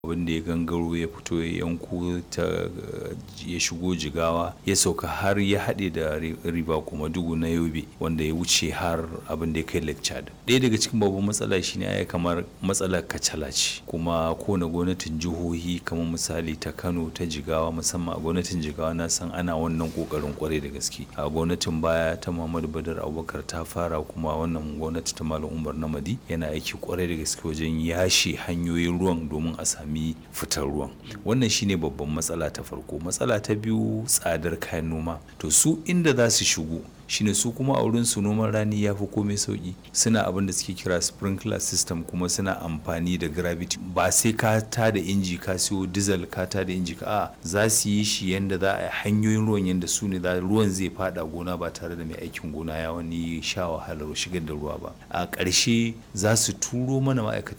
abin da ya gangaro ya fito ya yanko ta ya shigo jigawa ya sauka har ya haɗe da riba kuma dugu na yobe wanda ya wuce har abin da ya kai lake chad ɗaya daga cikin babban matsala shine ya kamar matsalar kacala ce kuma kowane gwamnatin jihohi kamar misali ta kano ta jigawa musamman a gwamnatin jigawa na san ana wannan kokarin kwarai da gaske a gwamnatin baya ta muhammadu badar abubakar ta fara kuma wannan gwamnati ta malam umar namadi yana aiki kwarai da gaske wajen yashe hanyoyin ruwan domin a sami fitar ruwan wannan shine babban matsala ta farko matsala ta biyu tsadar kayan noma to su inda za su shigo shine su kuma a wurin su noman rani ya fi komai sauki suna abin da suke kira sprinkler system kuma suna amfani da gravity ba sai ka ta da inji ka siyo diesel ka ta da inji ka a za su yi shi yanda za a hanyoyin ruwan yanda su ne ruwan zai fada gona ba tare da mai aikin gona ya wani sha wahalar shigar da ruwa ba a ƙarshe za su turo mana ma'aikatan